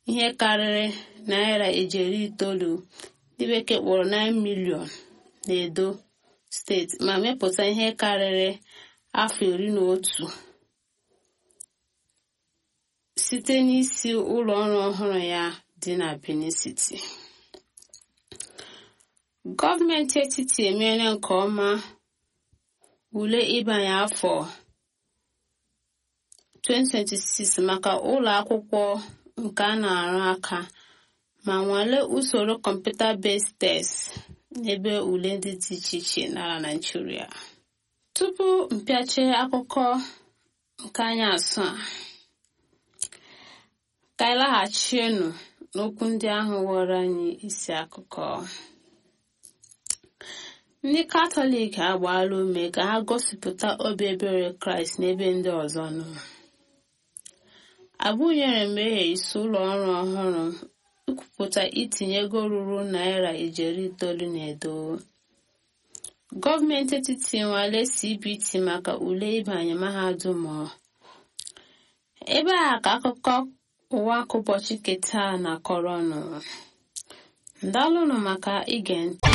ihe karịrị naira ijeri itoolu ndị bekee kpọrọ 9 milion n'edo steeti ma mepụta ihe karịrị afọ iri na otu site n'isi ụlọ ọrụ ọhụrụ ya dị na benin city gọọmenti etiti emeela nke ọma ule ịbanye afọ 2026 maka ụlọ akwụkwọ nke a na-arụ aka ma nwalee usoro kọmputa based test n'ebe ule ndị dị iche iche n'ala Naịjirịa tupu mpịache akụkọ nke anyị asụ a ka anyị laghachienu n'okwu ndị ahụ ghọrọ anyị isi akụkọ ndị katọlik agbaala ume ka ha gosipụta obi ebere kraịst n'ebe ndị ọzọ nọ abụnyere mmehie isi ụlọ ọrụ ọhụrụ ikwupụta itinye ego ruru naira ijeri itoolu na edo gọọmenti etiti nwale cbt maka ule ịbanye mahadum ebe a ka akụkọ ụwa ụbọchị keta na kọrọnụ ndalụnụ maka ige ntị